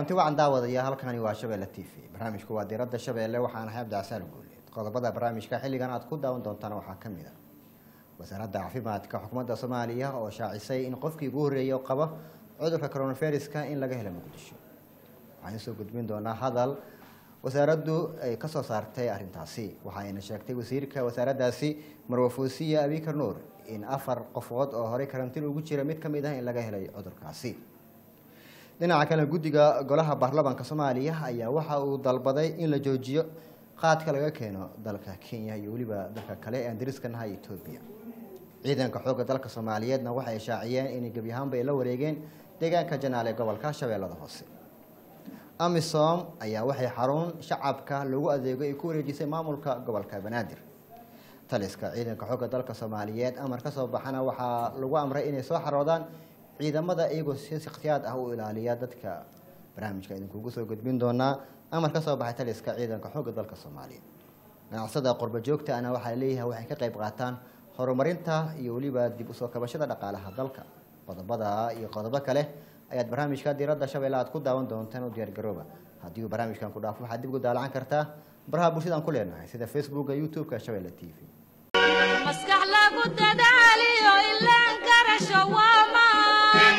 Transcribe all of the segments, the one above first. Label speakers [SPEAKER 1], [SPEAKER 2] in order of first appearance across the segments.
[SPEAKER 1] kulanti wacan daawadaya halkani waa shabeelle t v barnaamijku waa diiradda shabeelle waxaan ahay abdicasaal guuleed qodobada barnaamijka xilligan aad ku daawan doontaan waxaa ka mid a wasaaradda caafimaadka xukuumadda soomaaliya oo shaacisay in qofkii ugu horreeyay qaba cudurka coronaviruska in laga helo muqdisho waxaan soo gudbin doonaa hadal wasaaraddu ay ka soo saartay arrintaasi waxaayna sheegtay wasiirka wasaaraddaasi marwafuusiya abikar nuur in afar qofood oo horey karantiin ugu jira mid ka mid ah in laga helay cudurkaasi dhinaca kale guddiga golaha baarlamaanka soomaaliya ayaa waxa uu dalbaday in la joojiyo qaadka laga keeno dalka kenya iyo weliba dalka kale ee aan dariska nahay etoobiya ciidanka xoogga dalka soomaaliyeedna waxay shaaciyeen inay gebi ahaanba ay la wareegeen deegaanka janaal ee gobolka shabeellada hoose amisom ayaa waxay xarun shacabka lagu adeego ay ku wareejisay maamulka gobolka banaadir taliska ciidanka xoogga dalka soomaaliyeed amar ka soo baxana waxaa lagu amray inay soo xaroodaan ciidamada iyagoo si ikhtiyaad ah u ilaaliya dadka barnaamijka idinkugu soo gudbin doonaa amar ka soo baxay taliska ciidanka xoogga dalka soomaaliyeed ganacsada qurba joogta ana waxaa leeyahay waxay ka qayb qaataan horumarinta iyo weliba dib usoo kabashada dhaqaalaha dalka qodobada iyo qodobo kale ayaad barnaamijka diiradda shabeelle aad ku daawan doontaan u diyaargarooba haddii uu barnaamijkan ku dhaafo waxaad dib ugu daalacan kartaa baraha bulshadaan ku leenahay sida facebooka youtube-ka shabeelle t v
[SPEAKER 2] maskax lagu dadaaliyo ilaan garasho waamaan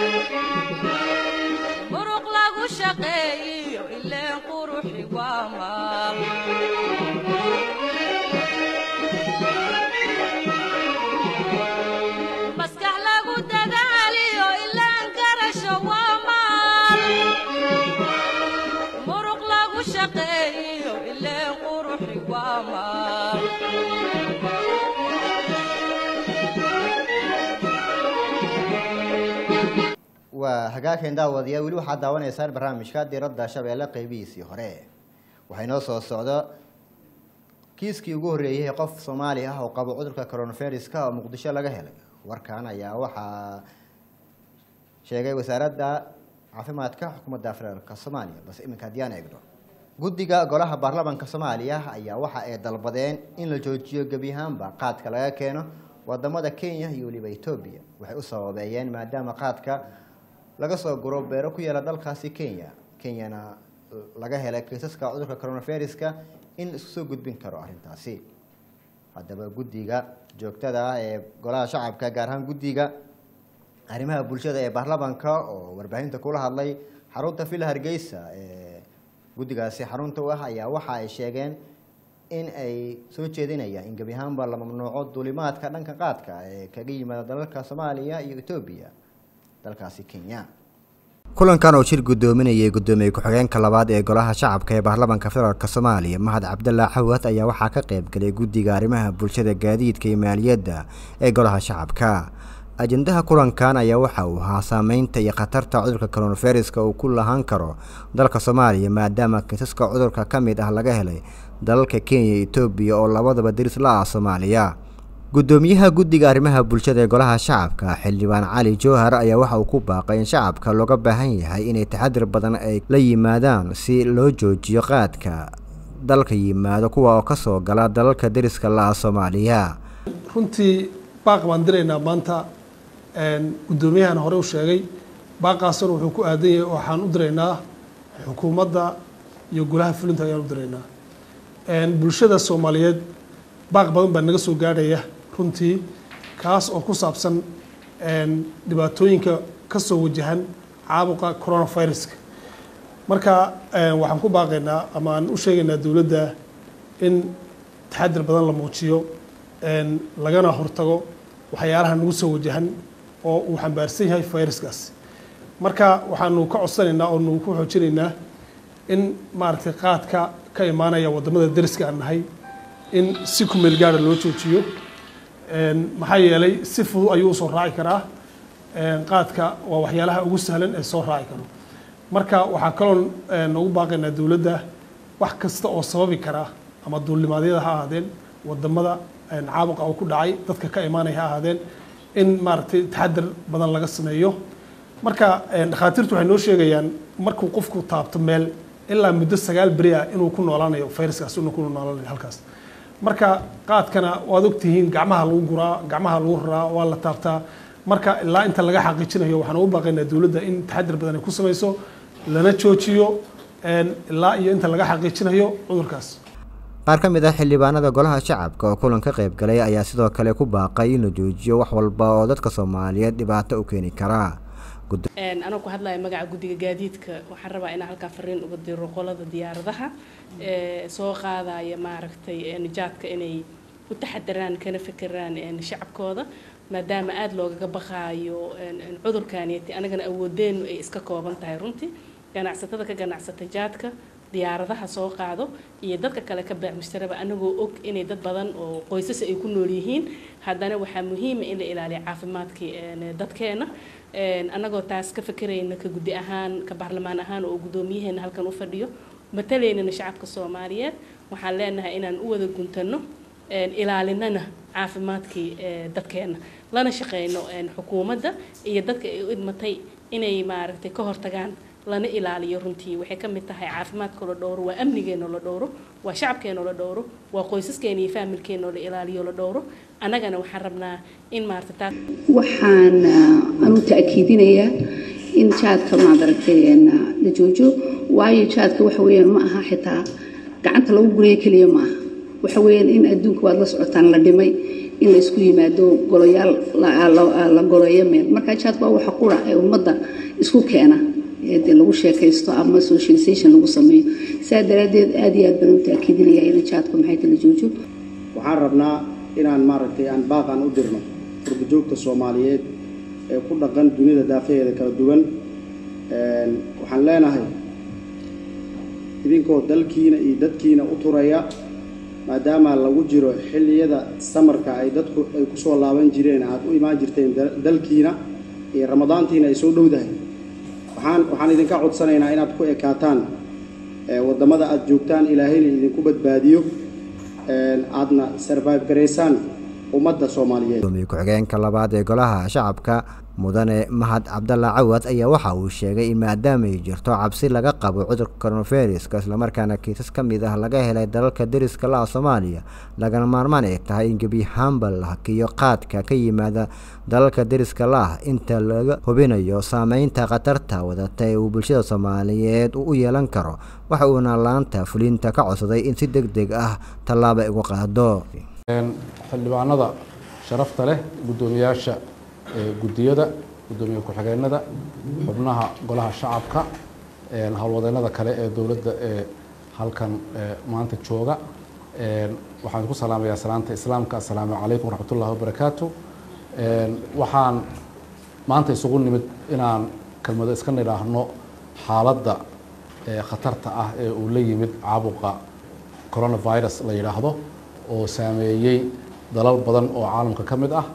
[SPEAKER 2] muruq lagu shaqeeyiyo ileen quruxi waamaan maskax lagu dadaaliyo ilaan garasho waamaan muruq lagu shaqeeyiyo ileen quruxi waamaan
[SPEAKER 1] waa hagaageen daawadayaal weli waxaad daawanaysaan barnaamijka diiradda shabeelle qeybihiisii hore waxay noo soo socdo kiiskii ugu horreeyay ee qof soomaali ah oo qabo cudurka coronaviruska oo muqdisho laga helay warkan ayaa waxaa sheegay wasaaradda caafimaadka xukuumadda federaalka soomaaliya balse iminka haddii aan eegno guddiga golaha baarlamaanka soomaaliya ayaa waxa ay dalbadeen in la joojiyo gebi ahaanba qaadka laga keeno wadamada kenya iyo weliba etoobiya waxay u sababeeyeen maadaama qaadka laga soo guro beero ku yaala dalkaasi kenya kenyana laga helay kiisaska cudurka coronaviruska in la isku soo gudbin karo arrintaasi haddaba guddiga joogtada ah ee golaha shacabka gaar ahaan guddiga arrimaha bulshada ee baarlamaanka oo warbaahinta kula hadlay xarunta villa hargeysa ee guddigaasi xarunta u ah ayaa waxa ay sheegeen in ay soo jeedinayaan in gebi ahaanba la mamnuuco duulimaadka dhanka qaadka ee kaga yimaada dalalka soomaaliya iyo etoobiya dalkaasi kenya
[SPEAKER 3] kulankan oo shir guddoominayay guddoomiye ku-xigeenka labaad ee golaha shacabka ee baarlamaanka federaalk soomaaliya mahad cabdallah xawad ayaa waxaa ka qayb galay guddiga arrimaha bulshada gaadiidka iyo maaliyadda ee golaha shacabka ajendaha kulankan ayaa waxa uu ahaa saameynta iyo khatarta cudurka coronaviruska uu ku lahaan karo dalka soomaaliya maadaama kiisaska cudurka ka mid ah laga helay dalalka kenya iyo etoobiya oo labadaba diris la ah soomaaliya guddoomiyaha guddiga arrimaha bulshada ee golaha shacabka xildhibaan cali jowhar ayaa waxa uu ku baaqay in shacabka looga baahan yahay inay taxadir badan ay la yimaadaan si loo joojiyo qaadka dalka yimaado kuwa oo kasoo gala dalalka deriska la-ah soomaaliya
[SPEAKER 4] runtii baaq baan diraynaa maanta guddoomiyahana hore u sheegay baaqaasuna wuxuu ku aadan yahay waxaan u diraynaa xukuumadda iyo golaha fulinta ayaan u diraynaa bulshada soomaaliyeed baaq badan baa naga soo gaadhaya runtii kaas oo ku saabsan dhibaatooyinka ka soo wajahan caabuqa coronaviruska marka waxaan ku baaqaynaa ama aan u sheegaynaa dowladda in taxadir badan la muujiyo lagana hortago waxyaalaha nagu soo wajahan oo uu xambaarsan yahay viruskaas marka waxaanu ka codsanaynaa oo nu ku xoojinaynaa in maaragtay qaadka ka imaanaya wadamada deriska aan nahay in si ku meel gaara loo joojiyo maxaa yeelay si fudud ayuu usoo raaci karaa qaadka waa waxyaalaha ugu sahlan ee soo raaci karo marka waxaa kaloo noogu baaqaynaa dowladda wax kasta oo sababi karaa ama duulimaadyada ha ahaadeen wadamada caabuqa uu ku dhacay dadka ka imaanaya ha ahaadeen in maaragtay taxadar badan laga sameeyo marka dhakhaatiirtu waxay noo sheegayaan markuu qofku taabto meel ilaa muddo sagaal beri ah inuu ku noolaanayo viruskaas inuu ku noolaanayo halkaas marka qaadkana waad ogtihiin gacmaha lagu guraa gacmaha lagu raraa waa la taabtaa marka ilaa inta laga xaqiijinayo waxaan ugu baaqaynaa dowladda in taxadir badan ay ku samayso lana joojiyo ilaa iyo inta laga xaqiijinayo cudurkaas
[SPEAKER 3] qaar ka mid ah xildhibaanada golaha shacabka oo kulan ka qayb galay ayaa sidoo kale ku baaqay in la joojiyo wax walba oo dadka soomaaliyeed dhibaato u keeni karaa
[SPEAKER 5] anoo ku hadlaya magaca guddiga gaadiidka waxaan rabaa inaan halkaa fariin uga diro qolada diyaaradaha soo qaadaya maaragtay nijaadka inay u taxadaraan kana fekeraan shacabkooda maadaama aada loogaga baqaayo cudurkaaniyati anagana awoodeenu ay iska kooban tahay runtii ganacsatada ka ganacsata jaadka diyaaradaha soo qaado iyo dadka kale ka baac mushtaraba anagoo og inay dad badan oo qoysas ay ku nool yihiin haddana waxaa muhiima in la ilaaliyo caafimaadkii dadkeena annagoo taas ka fekerayna ka guddi ahaan ka baarlamaan ahaan oo guddoomiyaheena halkan u fadhiyo matalaynana shacabka soomaaliyeed waxaan leenahay inaan u wada guntano ilaalinana caafimaadkii dadkeena lana shaqeyno xukuumadda iyo dadka ay u idmatay inay maaragtay ka hortagaan lana ilaaliyo runtii waxay ka mid tahay caafimaadka la dhowro waa amnigeena la dhowro waa shacabkeena la dhowro waa qoysaskeena iyo faamilkeena la ilaaliyo la dhowro annagana waxaan rabnaa in maarata taa
[SPEAKER 6] waxaan anu ta'kiidinayaa in jaadka maadaragtay la joojo waayo jaadka waxa weeyaan ma aha xitaa gacanta lagu gurayo keliya ma aha waxa weeyaan in adduunka waad la socotaan la dhimay in la isku yimaado golayaal la goleeyo meel marka jaadka waa waxa qura ee ummadda isku keena de lagu sheekaysto ama socialization lagu sameeyo saa daraaddeed aada iyo aad baan u taakiidinayaa in jaadka maxay tala joojo
[SPEAKER 7] waxaan rabnaa inaan maaragtay aan baaqan u dirno furbajoogta soomaaliyeed ee ku dhaqan dunida daafaheeda kala duwan waxaan leenahay idinkoo dalkiina iyo dadkiina u turaya maadaama lagu jiro xilliyada samarka ay dadku ay kusoo laaban jireen aada u imaan jirteen dalkiina iyo ramadaantiina ay soo dhowdahay waxaan waxaan idinka codsanaynaa inaad ku ekaataan waddamada aada joogtaan ilaahayna idinku badbaadiyo aadna sarvive garaysaan ummadda soomaaliyeed
[SPEAKER 3] gudoomiye ku-xigeenka labaad ee golaha shacabka mudane mahad cabdalla cawad ayaa waxa uu sheegay in maadaama ay jirto cabsi laga qabo cudurka coronaviruska islamarkaana kiisas ka mid ah laga helay dalalka deriska la-a soomaaliya lagana maarmaan ay tahay in gebi ahaanba la hakiyo qaadka ka yimaada dalalka deriska la-ah inta laga hubinayo saameynta khatarta wadata ee uu bulshada soomaaliyeed u yeelan karo waxa uuna laanta fulinta ka codsaday in si deg deg ah tallaaba ay uga qaado
[SPEAKER 8] xildhibaanada sharafta leh guddoomiyaasha guddiyada guddoomiye ku-xigeenada xubnaha golaha shacabka howlwadeennada kale ee dowladda ee halkan maanta jooga waxaan ku salaamayaa salaanta islaamka assalaamu calaykum waraxmatullahi wabarakaatu waxaan maanta isugu nimid inaan kelmado iska nidhaahno xaaladda khatarta ah ee uu la yimid caabuqa coronavirus la yidhaahdo oo saameeyey dalal badan oo caalamka ka mid ah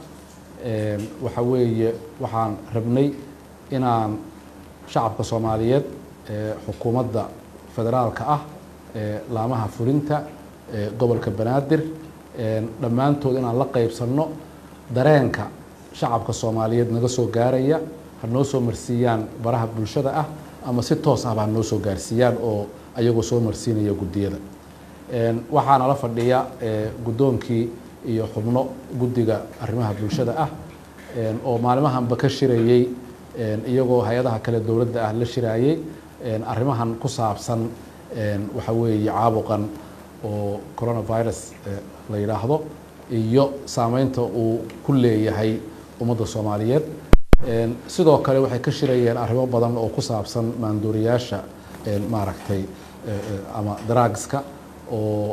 [SPEAKER 8] waxa weeye waxaan rabnay inaan shacabka soomaaliyeed xukuumadda federaalka ah laamaha fulinta gobolka banaadir dhammaantood inaan la qaybsanno dareenka shacabka soomaaliyeed naga soo gaaraya ha noo soo marsiiyaan baraha bulshada ah ama si toos ahba ha noo soo gaarsiiyaan oo ayagoo soo marsiinaya guddiyada waxaana la fadhiya guddoonkii iyo xubno guddiga arrimaha bulshada ah oo maalimahanba ka shirayey iyagoo hay-adaha kale dowladda ah la shiraayey arrimahan ku saabsan waxa weeye caabuqan oo coronavirus la yidhaahdo iyo saameynta uu ku leeyahay ummadda soomaaliyeed sidoo kale waxay ka shirayeen arrimo badan oo ku saabsan maanduuriyaasha maaragtay ama drugska oo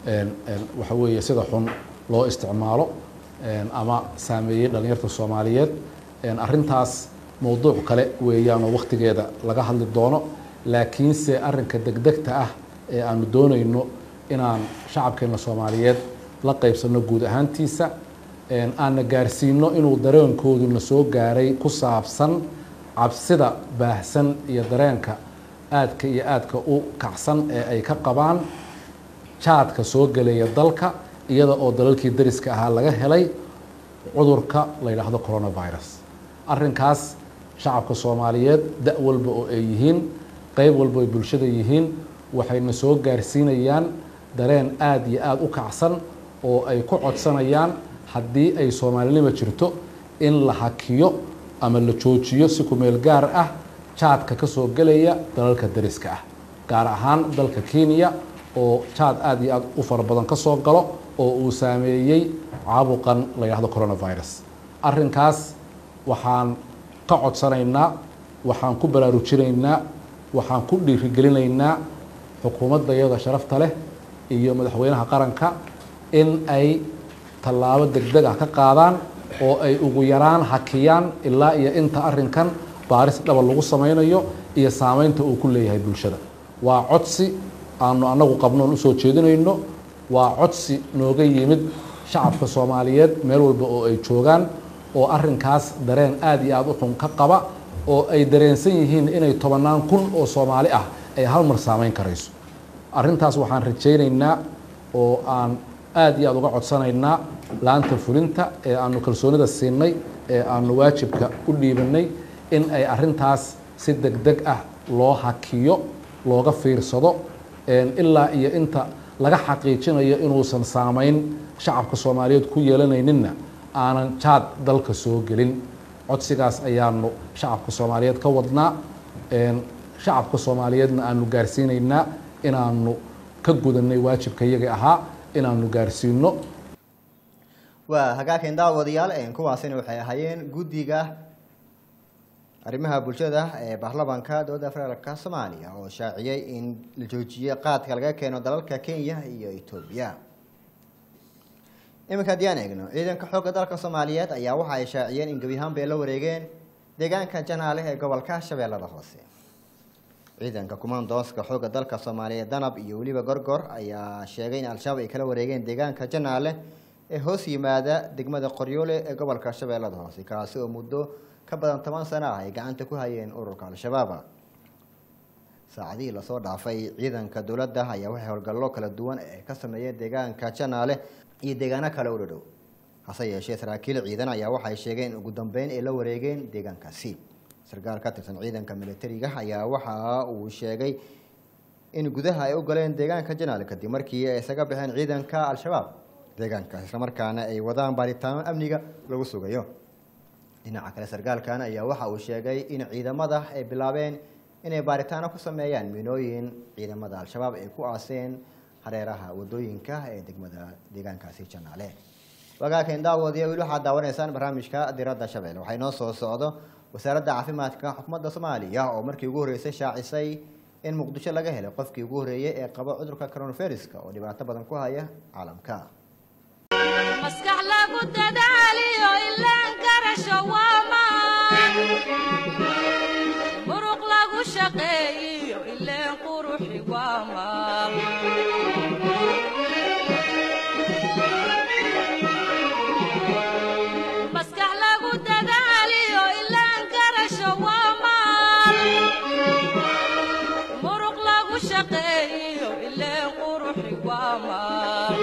[SPEAKER 8] waxa weeye sida xun loo isticmaalo ama saameeyey dhalinyarta soomaaliyeed arrintaas mowduuc kale weeyaan oo wakhtigeeda laga hadli doono laakiinse arrinka degdegta ah ee aanu doonayno inaan shacabkeena soomaaliyeed la qaybsanno guud ahaantiisa aanna gaarsiino inuu dareenkooduna soo gaaray ku saabsan cabsida baahsan iyo dareenka aadka iyo aadka u kacsan ee ay ka qabaan jaadka soo gelaya dalka iyada oo dalalkii dariska ahaa laga helay cudurka la yidhaahdo coronavirus arrinkaas shacabka soomaaliyeed da' walba oo ay yihiin qeyb walba ay bulshada yihiin waxayna soo gaarsiinayaan dareen aada iyo aada u kacsan oo ay ku codsanayaan haddii ay soomaalinima jirto in la hakiyo ama la joojiyo si ku meel gaar ah jaadka ka soo gelaya dalalka dariska ah gaar ahaan dalka kenya oo jaad aada iyo aada u fara badan ka soo galo oo uu saameeyey caabuqan la yidhahdo coronavirus arrinkaas waxaan ka codsanaynaa waxaan ku baraarujinaynaa waxaan ku dhiirigelinaynaa xukuumadda iyada sharafta leh iyo madaxweynaha qaranka in ay tallaabo degdeg ah ka qaadaan oo ay ugu yaraan hakiyaan ilaa iyo inta arrinkan baaris dhaba lagu sameynayo iyo saameynta uu ku leeyahay bulshada waa codsi aanu annagu qabnoon usoo jeedinayno waa codsi nooga yimid shacabka soomaaliyeed meel walba oo ay joogaan oo arrinkaas dareen aada iyo aada u xun ka qaba oo ay dareensan yihiin inay tobannaan kun oo soomaali ah ay hal mar saameyn karayso arrintaas waxaan rajaynaynaa oo aan aada iyo aada uga codsanaynaa laanta fulinta ee aanu kalsoonida siinay ee aanu waajibka u dhiibanay in ay arrintaas si deg deg ah loo hakiyo looga fiirsado ilaa iyo inta laga xaqiijinayo inuusan saameyn shacabka soomaaliyeed ku yeelanayninna aanan jaad dalka soo gelin codsigaas ayaanu shacabka soomaaliyeed ka wadnaa shacabka soomaaliyeedna aanu gaarsiinaynaa inaanu ka gudanay waajibka iyaga ahaa inaanu gaarsiino
[SPEAKER 1] waa hagaageen daawadayaal kuwaasina waxay ahaayeen guddiga arrimaha bulshada ee baarlamaanka dowladda federaalka soomaaliya oo shaaciyey in la joojiyey qaadka laga keeno dalalka kenya iyo etoobiya iminka haddii aan eegno ciidanka xoogga dalka soomaaliyeed ayaa waxa ay shaaciyeen in gebi ahaan bay la wareegeen deegaanka janaale ee gobolka shabeellada hoose ciidanka kumaandooska xoogga dalka soomaaliyeed danab iyo weliba gorgor ayaa sheegay in al-shabaab ay kala wareegeen deegaanka janaale ee hoos yimaada degmada qoryoole ee gobolka shabeellada hoose kaasi oo muddo ka badan toban sano ah ay gacanta ku hayeen ururka al-shabaab saacadihii lasoo dhaafay ciidanka dowladda ayaa waxay howlgallo kala duwan ee ka sameeyeen deegaanka janaale iyo deegaano kale u dhadhow hase yeeshee saraakiil ciidan ayaa waxay sheegeen in ugu dambeyn ay la wareegeen deegaankaasi sarkaal ka tirsan ciidanka militariga ayaa waxa uu sheegay in gudaha ay u galeen deegaanka janaale kadib markii ay isaga baxeen ciidanka al-shabaab deegaankaas islamarkaana ay wadaan baaritaano amniga lagu sugayo dhinaca kale sarkaalkan ayaa waxa uu sheegay in ciidamada ay bilaabeen inay baaritaano ku sameeyaan miinooyin ciidamada al-shabaab ay ku aaseen hareeraha wadooyinka ee degmada deegaankaasi janaale wagaaken daawadiya weli waxaad daawanaysaan barnaamijka diradda shabeelle waxay noo soo socdo wasaaradda caafimaadka xukuumadda soomaaliya oo markii ugu horreysay shaacisay in muqdisho laga helay qofkii ugu horreeyey ee qaba cudurka coronaviruska oo dhibaato badan ku haya caalamka
[SPEAKER 2] maskax lagu dadaaliyo ilaan garasho waamaan muruq lagu shaqeeyiyo ileen quruxi waamaan maskax lagu dadaaliyo ilaan garasho waamaan muruq lagu shaqeeyiyo ileen quruxi waamaan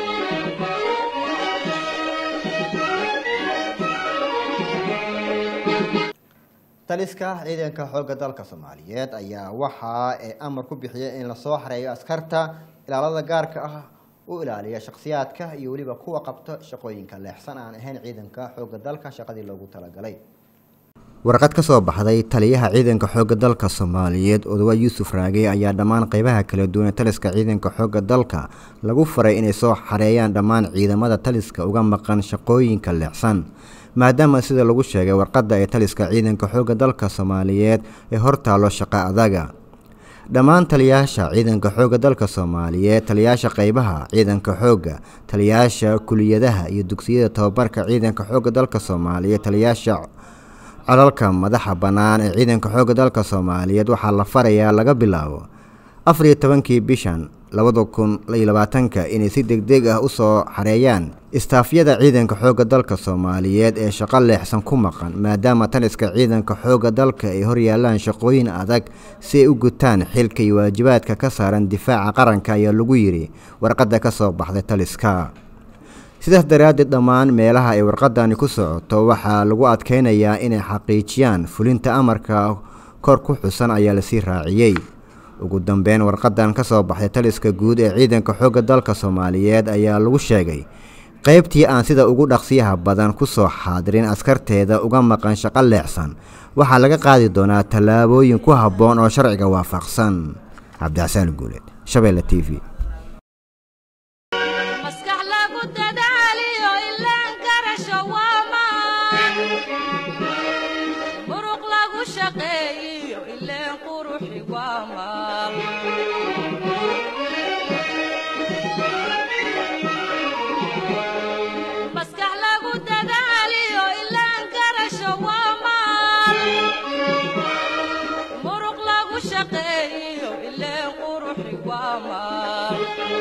[SPEAKER 1] taliska ciidanka xoogga dalka soomaaliyeed ayaa waxa ay amar ku bixiyay in lasoo xareeyo askarta ilaalada gaarka ah u ilaaliya shakhsiyaadka iyo weliba kuwa qabta shaqooyinka leexsan aan ahayn ciidanka xoogga dalka shaqadii loogu talagalay
[SPEAKER 3] warqad ka soo baxday taliyaha ciidanka xoogga dalka soomaaliyeed odawa yuusuf raage ayaa dhammaan qeybaha kala duwan ee taliska ciidanka xoogga dalka lagu faray inay soo xareeyaan dhammaan ciidamada taliska uga maqan shaqooyinka leexsan maadaama sida lagu sheegay warqadda ee taliska ciidanka xoogga dalka soomaaliyeed ee hortaalo shaqo adaga dhammaan taliyaasha ciidanka xoogga dalka soomaaliyeed taliyaasha qeybaha ciidanka xoogga taliyaasha kuliyadaha iyo dugsiyada tababarka ciidanka xoogga dalka soomaaliyeed taliyaasha colalka madaxa bannaan ee ciidanka xoogga dalka soomaaliyeed waxaa la farayaa laga bilaabo afar iyo tobankii bishan labada kun iyo labaatanka inay si deg deg ah usoo xareeyaan istaafyada ciidanka xoogga dalka soomaaliyeed ee shaqo leexsan ku maqan maadaama taliska ciidanka xoogga dalka ay horyaalaan shaqooyin adag si ay u gutaan xilka iyo waajibaadka ka saaran difaaca qaranka ayaa lagu yidhi warqadda ka soo baxday taliska sidaas daraaddeed dhammaan meelaha ay warqadani ku socoto waxaa lagu adkeynayaa inay xaqiijiyaan fulinta amarka kor ku xusan ayaa lasii raaciyey ugu dambeyn warqadan ka soo baxday taliska guud ee ciidanka xoogga dalka soomaaliyeed ayaa lagu sheegay qaybtii aan sida ugu dhaqsiyaha badan ku soo xaadirin askarteeda uga maqan shaqo leexsan waxaa laga qaadi doonaa tallaabooyin ku habboon oo sharciga waafaqsan cabdixasaan guuleed shabeelle t v
[SPEAKER 2] maskax lagu dadaaliyo ilaan garasho waa maan muruq lagu shaqeeyiyo ileen quruxi waa maal maskax lagu dadaaliyo ilaan garasho waa maal muruq lagu shaqeeyiyo ileen quruxi waa maal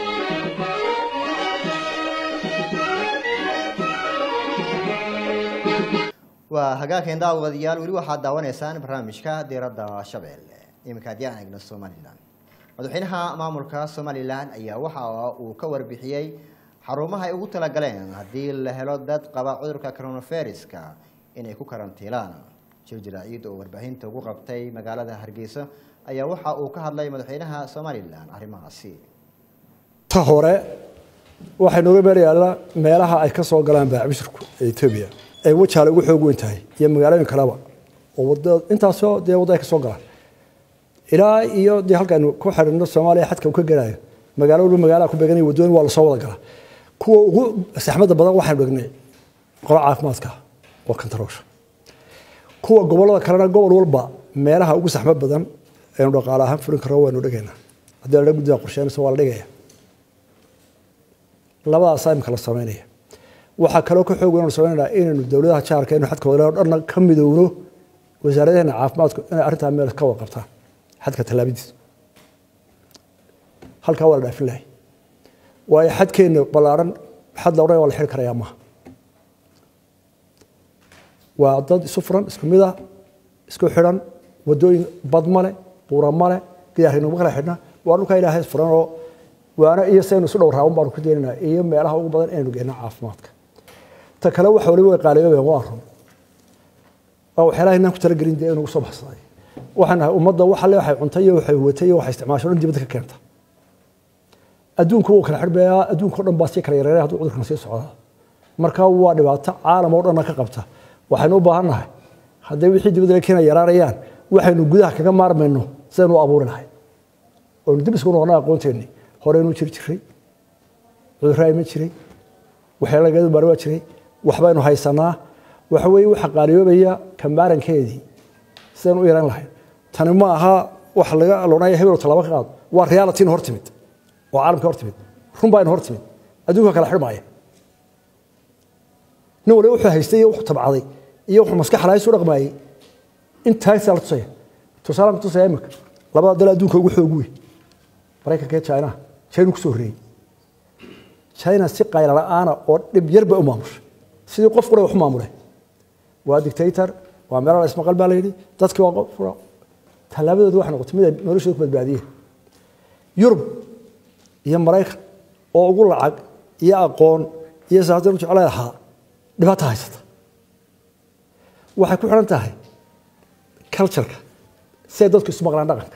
[SPEAKER 1] waa hagaageen daawadayaal weli waxaad daawanaysaan barnaamijka diiradda shabeelle iminka haddii aan eegno somalilan madaxweynaha maamulka somalilan ayaa waxa uu ka warbixiyey xarumaha ay ugu talagaleen haddii la helo dad qaba cudurka coronaviruska inay ku karantiilaan jir jiraaciid oo warbaahinta ugu qabtay magaalada hargeysa ayaa waxa uu ka hadlay madaxweynaha somalilan arrimahaasi
[SPEAKER 9] ta hore waxay nooga meel yaallaa meelaha ay ka soo galaan baacbishirku ee etoobiya ee wajaale ugu xoog weyn tahay iyo magaalooyin kaleba oo wada intaasoo dee waddo ay ka soo galaan ilaa iyo dee halkaaynu ku xidhino soomaaliya xadka uu ka gelayo magaalo walba magaalaha ku beeganaya waddooyin waa lasoo wada galaa kuwa ugu saxmadda badan waxaynu dhignay qolo caafimaadka oo kantaroosha kuwa gobollada kalena gobol walba meelaha ugu saxmad badan aynu dhaqaale ahaan fulin karno waynu dhigaynaa haddii la dha guddiga qorsheynayso waa la dhigaya labadaasaa imika la samaynaya waxaa kaloo ka xoog weyn samaynayna inaynu dowladaha jaarka inu xadka wadalaa dhanna ka midowno wasaaradaheena caafimaadku inay arrintaa meel ka wada qabtaan xadka tallaabadiisa halkaa waa la dhaafin lahay waayo xadkeenna ballaaran xad la odhan waa la xiri karayaa maaha waa dad isu furan isku mid ah isku xidhan waddooyin bad male buura male gidaarnuma kala xidhna waa dhulkaa ilaahay furan oo waana iyo saynu isu dhow raaban baanu ku deenaynaa iyo meelaha ugu badan inaynu geenno caafimaadka ta kale waxa waliba way qaaliyoobeen waa run waa waxyaalaha inaan ku talagelin dee inugu soo baxsaday waxaan nahay ummadda waxa le waxay cuntay iyo waxay huwatay iyo waxay isticmaasho dhan dibadda ka keenta adduunku wuu kala xidhbayaa adduunka o dhan baa sii kala yareeray hadduu cudurkan sii socdaa marka waa dhibaato caalam oo dhanna ka qabta waxaynu u baahan nahay hadday wixii dibadda la keena yaraanayaan waxaynu gudaha kaga maarmayno sidaynu u abuuri lahay oonu dib isku noqona aqoonteennii horeynu jiri jiray cudurraa iman jiray waxyaala lagadu baar waa jiray waxbaynu haysanaa waxa weeye waxa qaaliyoobaya kamaarankeedii sidaynu u yaran lahayn tani ma aha wax laga loonaya hebel tallaabo ka qaado waa realityna hor timid oo caalamka hor timid run baa ina hor timid adduunka kala xidhmaaya nin waliba wuxuu haystay iyo wuxuu tabcaday iyo wuxuu maskax lahays u dhaqmaayey intaasaa la tusaya tusaalaan ku tusaya imika labada dal adduunka ugu xoog weyn maraykanka iyo china china kusoo horreeyey china si qayla la'aana oo dhib yar bay u maamushay sidii qof qura wax u maamule waa dictator waa meelo la ismaqal baa la yidhi dadkii waa qof tallaabadooda waxay noqotay mid ay noloshooda ku badbaadiyeen yurub iyo maraykan oo ugu lacag iyo aqoon iyo saatan jeclay lahaa dhibaata haysata waxay ku xidhan tahay cultureka si ay dadku isu maqlaan dhaqanka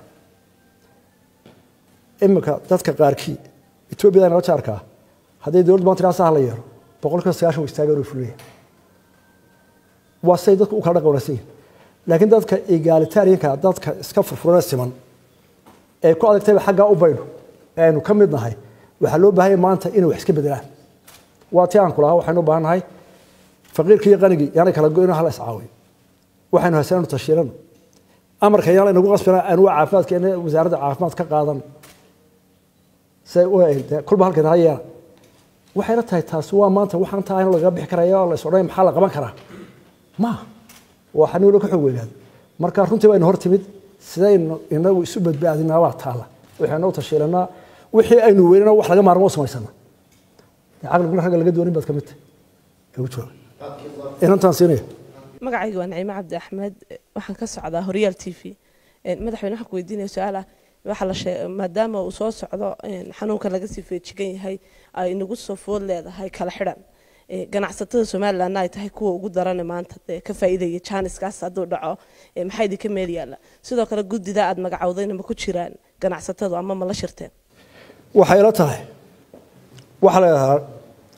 [SPEAKER 9] iminka dadka qaarkii etoobiyada nala jaarkaa hadday dowladda maanta ilaa saha la yeelo boqolkiiba sagaashan wa istaagan way fulaya waa siday dadku u kala dhaqan wanaagsan yihin laakiin dadka egalitarianka dadka iska furfurana siman ee ku adagtayba xaggaa u baydho ee aynu ka mid nahay waxaa loo baahanya maanta inay wax iska bedelaan waa ti aan ku lahaa waxaynu u baahan nahay faqiirkii iyo qanigii yaanay kala go-ino hala iscaawiyo waxaynu haysanaynu tashiirano amarka yaan laynagu qasbina aan waa caafimaadkeena wasaaradda caafimaad ka qaadan say u kulba halkeed ha yeela waxayna tahay taasi waa maanta waxaan tahay in lagaga bixi karaya oo la is odhanaya maxaa la qaban karaa ma waa xanuun loo ka xoog weynaado marka runtii baynu hor timid sidaynu inagu isu badbaadinaa waa taala waxaynu u tashiilanaa wixii aynu weynana wax laga maarmo u samaysana caqliguna ragga laga doonin baad ka mid tahay ee u jooga inantaan siinaya
[SPEAKER 10] magacayga waa naciime cabdi axmed waxaan ka socdaa horyaal t v madaxweyne waxaan ku weydiinaya su-aal ah waxaa la sheeg maadaama uu soo socdo xanuunka laga sii feejigan yahay ay nagu soo food leedahay kala xidhan ganacsatada somalilandna ay tahay kuwa ugu darane maanta dee ka faa'iidaya jaaniskaas hadduu dhaco maxaa idinka meel yaalla sidoo kale guddida aad magacowdayna ma ku jiraan ganacsatadu ama ma la shirteen
[SPEAKER 9] waxay la tahay waxaa la yidhahaa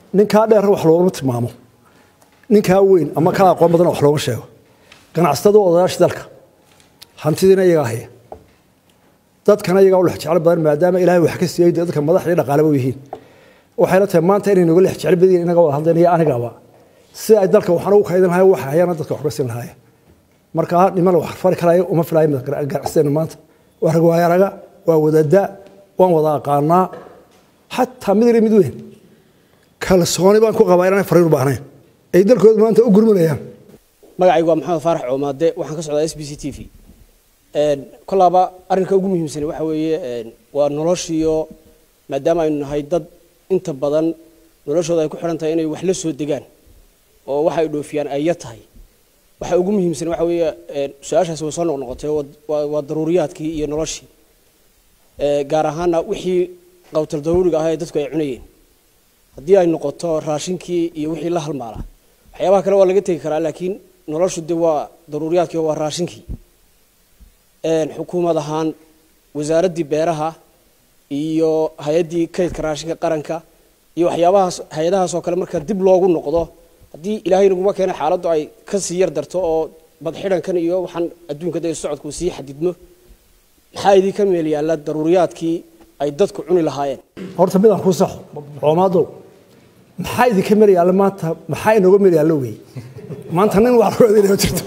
[SPEAKER 9] ninkaa dheer wax loogama tilmaamo ninkaa weyn ama kaa aqoon badan wax looga sheego ganacsatada odayaasha dalka hantidiina iyagaa haya dadkana iyagaa u lex jeclo badan maadaama ilaahay wax ka siiyey dadka madaxdii dhaqaaleba u yihiin waxayna tahay maanta inay nooga lex jeclo badan yihiin inaga wada hadleen iyo anigaba si ay dalka waxaan ugu kaydin lahayn waxa hayana dadka wax ka siin lahaayeen marka niman wax fari karaya uma filayo ganacsateena maanta waa rag waayaraga waa wadada waan wada aqaanaa xataa mid yar mid weyn kalsooni baan ku qabaa inaan fariin u baahnayn ay dalkooda maanta u gurmanayaan
[SPEAKER 11] magacaygu waa maxamed faarax coomaade waxaan ka socdaa s b c t v kolaaba arrinka ugu muhiimsan waxa weeye waa noloshiyo maadaama aynu nahay dad inta badan noloshooda ay ku xidhan tahay inay wax la soo degaan oo waxa ay dhoofiyaan ay yar tahay waxa ugu muhiimsan waxa weeye su-aashaasi way soo noqnoqotay waa daruuriyaadkii iyo noloshii gaar ahaana wixii qawtal daruuriga ah ee dadku ay cunayeen haddii ay noqoto raashinkii iyo wixii la halmaala waxyaabaha kale waa laga tegi karaa laakiin noloshu de waa daruuriyaadkii waa raashinkii xukuumad ahaan wasaaraddii beeraha iyo hay-addii kaydka raashinka qaranka iyo waxyaabahaas hay-adahaas oo kale marka dib loogu noqdo haddii ilaahay naguma keena xaaladdu ay kasii yar darto oo badxidhankan iyo waxaan adduunka de socodku sii xadidmo maxaa idinka meel yaalla daruuriyaadkii ay dadku cuni lahaayeen
[SPEAKER 9] horta midaan ku saxo coomaado maxaa idinka meel yaalla maanta maxaa inooga meel yaallo wey maanta nin wax loo adeynaya jirto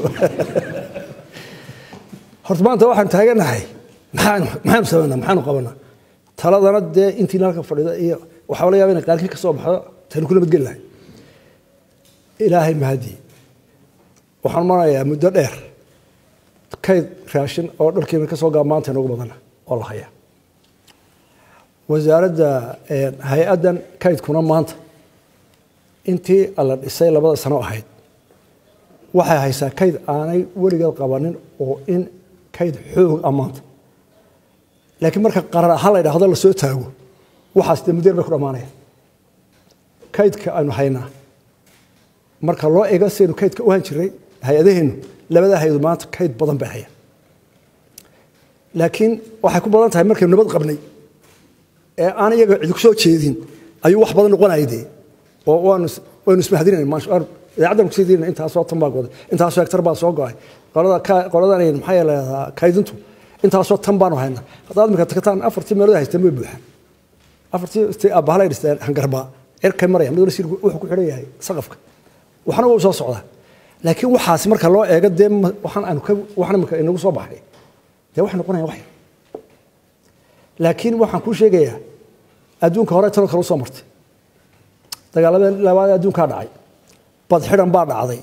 [SPEAKER 9] horta maanta waxaan taaganahay maxaanu maxaanu samaynaa maxaanu qabanaa taladana dee intiina halka fadhida iyo waxaa la yaaba inay qaarkii ka soo baxdo tani ku nabadgeli lahay ilaahay mahadii waxaan marayaa muddo dheer kayd raashin oo dharkiina ka soo gaa maanta inoogu badana oo la hayaa wasaaradda hay-addan kaydkuna maanta intii la dhisay labada sano ahayd waxay haysaa kayd aanay weligeed qabanin oo in kayd xoog ah maanta laakiin marka qarar ahaan la idhaahdo la soo taago waxaas dee muddeer bay ku dhammaanayaan kaydka aynu haynaa marka loo ego sidaynu kaydka u han jiray hay-adaheennu labadaa hay-adu maanta kayd badan bay hayaan laakiin waxay ku badan tahay markaynu nabad qabnay ee aan iyaga cidi ku soo jeedin ayuu wax badan noqonaya dee oo waanu waynu ismahadinayna idaacaddan kusii diinayna intaasoo tan baa goday intaasoo hektar baa soo go'ay qolada qoladan maxaa leedahaa kaydintu intaasoo tan baanu haynaa haddaad imika tagtaan afartii meelood haysteen way buuxaan afartii aabbahala dhisteen hangarbaa cirkay maraya mid wala wuxuu ku xidhan yahay saqafka waxna wuu soo socdaa laakiin waxaasi marka loo eego dee waxaan aanu ka waxna imika inagu soo baxay dee waxay noqonayaan wax yar laakiin waxaan kuu sheegayaa adduunka hore tanoo kale u soo martay dagaaladii labaad adduunkaa dhacay bad xidhan baa dhacday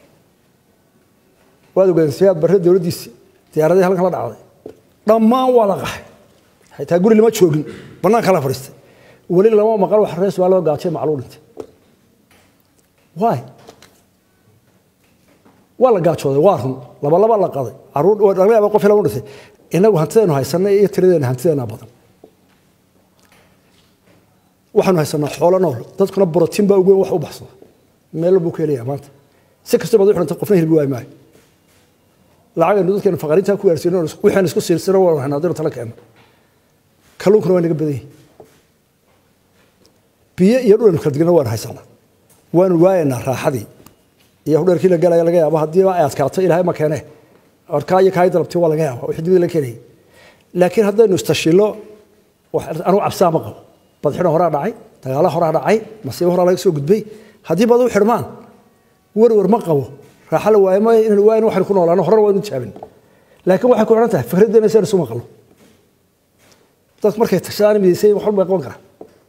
[SPEAKER 9] waad ogaadeen siyaad barre dowladdiisi diyaaradii halkan la dhacday dhammaan waa la qaxay xitaa guri lama joogin bannaanka la fadhiistay weli lama maqal wax rees waa loo gaajay macluu dhintay waay waa la gaajooday waa run laba laba la qaday caruur laga yaaba qof lagu dhintay inagu hantideenu haysanay iyo tiradeena hantideena badan waxaanu haysanaa xoolo nool dadkuna borotiin baa ugu weyn wax u baxsada meel buu ka helayaa maanta si kasta baad u xidhanta qofna hilbi waay maayo lacagaynu dadkeenu faqariintaa ku gaarsiino wixaan isku siirsano waan haynaa haddaynu tala keenno kalluunkuna waa naga badan yihin biyo iyo dhulanu kala digna waanu haysanaa waanu waayanaa raaxadii iyo hudheerkii la galaya laga yaabo haddiiba ay adkaato ilaahay ma keene orkaa iyo kaay dalabti waa laga yaaba wixii dibida la keenayay laakiin haddaynu istashilo anugu cabsaa ma qabo badxidho horaa dhacay dagaala horaa dhacay masiibo horaa laga soo gudbay haddii bad u xidhmaan werwer ma qabo raaxa la waayo ma inaan waayin waxaynu ku noolaano horena waynu jaabin laakiin waxay ku xidhan tahay fikraddeena si aynu isu maqlo dadku markay tashadaan midaysay wax walba qaban karaa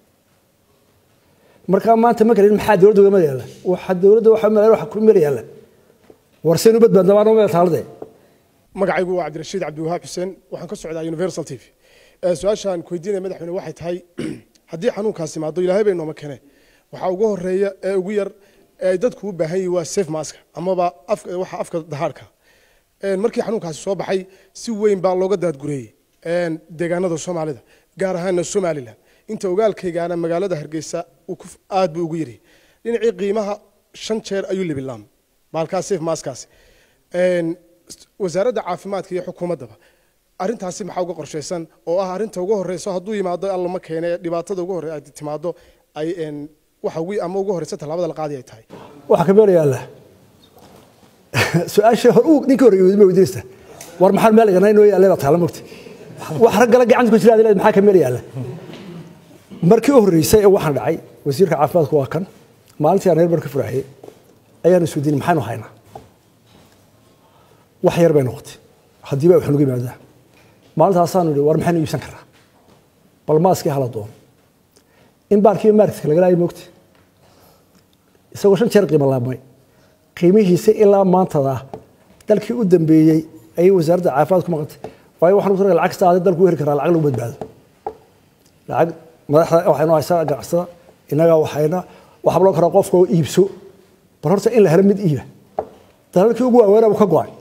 [SPEAKER 9] markaa maanta ma karin maxaa dowladda uga meel yaalla waxa dowladda waxa meel waxa ku meel yaalla war seen u badbaadna waa meel taalade
[SPEAKER 12] magacaygu waa cabdirashiid cabdiwahaab xuseen waxaan ka socdaa universal t v su-aashaan ku weydiinaya madaxweyne waxay tahay haddii xanuunkaasi imaado ilaahay bay nooma kene waxaa ugu horeeya ee ugu yar ee ay dadku u baahan yihin waa safe maska amaba waxa afka dahaadhka markii xanuunkaasi soo baxay si weyn baa looga daadgureeyey deegaanada soomaalida gaar ahaana somalilan inta ogaalkaygaana magaalada hargeysa aad buu ugu yiri dhinacii qiimaha shan jeer ayuu libilaam baalkaas safe maskaasi wasaaradda caafimaadka iyo xukuumaddaba arrintaasi maxaa uga qorshaysan oo ah arrinta ugu horeyso hadduu yimaado alla ma keene dhibaatada ugu horey ay timaado ay waxa ugu ama ugu horeysa tallaabada la qaadi ay tahay
[SPEAKER 9] waxaa ka meel yaalla su-aashii hor uu ninkii hore ma weydiinaysa war maxaan meel iganay noo yaallay baa taala mogta wax raggala gacanta ku jira adileed maxaa ka meel yaalla markii u horreysay ee waxaan dhacay wasiirka caafimaadku waa kan maalintii aan reer bar ka furaxiyey ayaan isweydiinay maxaynu haynaa wax yar bay noqotay haddiiba wax nagu yimaadaa maalintaasaanu idhi war maxaynu iibsan karnaa bal maaskii hala doono in baalkiiba marketka laga laayay moogta isagoo shan jeer qiimo laabmay qiimihiisa ilaa maantada dalkii u dambeeyey ayay wasaaradda caafimaad ku maqantay waayo waxaan ku lacag kasta dalku u heli karaa lacag lagu badbaado lacag madaxda waxaynu haysaa ganacsada innagaa waxayna waxaa loo karaa qofka oo iibso bal horta in la helo mid iiba dalalkii ugu waaweynaba ka go-ay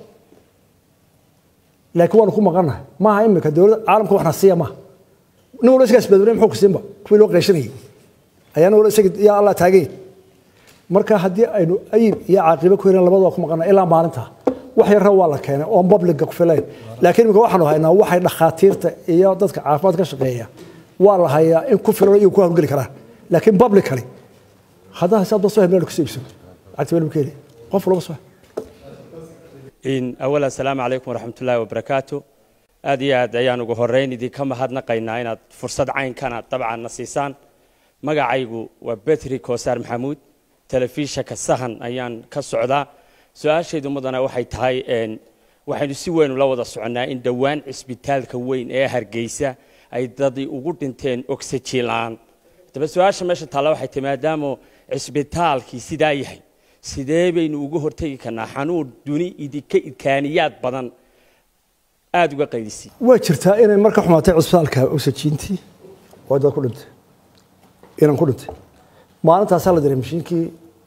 [SPEAKER 9] laakiin waanu ku maqannahay maaha imika dowladda caalamka waxna siiya maaha nin walba isagaa isbadbanay muxuu ku siinba kuwii loo qeyshanayay ayaana wala isaga yaa allah taagay marka haddii aynu ayib iyo caaqibo ku helin labadaba ku maqannahay ilaa maalinta wax yarra waa la keenay oon babliga ku filayn laakiin imika waxaanu haynaa waxay dhakhaatiirta iyo dadka caafimaad ka shaqeeya waa la hayaa in ku filan iyo ku hawlgeli karaan laakiin publically haddaa hisaabta soo hemeel kusoo iibsado lacagta weli keeli qof walba soo
[SPEAKER 13] in awal assalaamu calaykum waraxmatullaahi wabarakaatu aad iyo aad ayaan ugu horeyn idinka mahadnaqaynaa inaad fursad caynkana dabcan na siisaan magacaygu waa betri koosaar maxamuud telefishanka sahan ayaan ka socdaa su-aashaydu mudana waxay tahay waxaynu si weyn ula wada soconnaa in dhowaan cisbitaalka weyn ee hargeysa ay dadi ugu dhinteen oxygen la-aan daba su-aasha meesha taalla waxay tahay maadaama cisbitaalkii sidaa yahay sidee baynu uga hortegi karnaa xanuun duni idinka idkaaniyaad badan aada uga qaydisay
[SPEAKER 9] waa jirtaa inay marka xumaatay cisbitaalka oxygentii oo dad ku dhintay inaan ku dhintay maalintaasaa la diray mashiinkii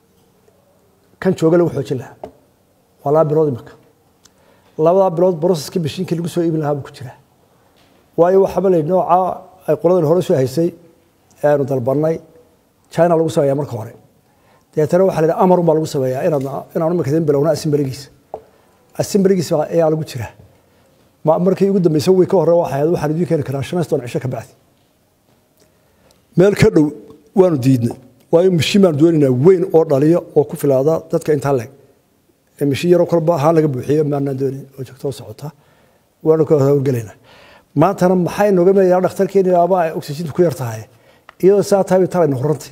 [SPEAKER 9] kan jooga lagu xoojin lahaa waa laba bilood imika labadaa bilood broseska mashiinkii lagu soo iibin lahaa buu ku jiraa waayo waxaaba la nooca ay qoladan hore soo haysay aanu dalbanay china lagu sameeyaa marka hore deetana waxaa la yidhi amarun baa lagu sameeyaa inaad inaan imika idin bilowna asimbaligiisa asimbaligiisa ayaa lagu jiraa markii ugu dambeysay way ka hore waxay ahayd waxaan idiin keeni karaa shan iyo toban cisho ka bacdi meel ka dhow waanu diidnay waayo mashiin baanu doonaynaa weyn oo dhaliyo oo ku filaada dadka intaa leeg ee mashiin yaroo kolba ahaan laga buuxiyo maanaan doonin oo joogto socota waanu ka howlgelaynaa maantana maxay nooga meeyaa dhakhtarkeeni aba ay oxygentu ku yar tahay iyadoo saa tahay bay talayna horantay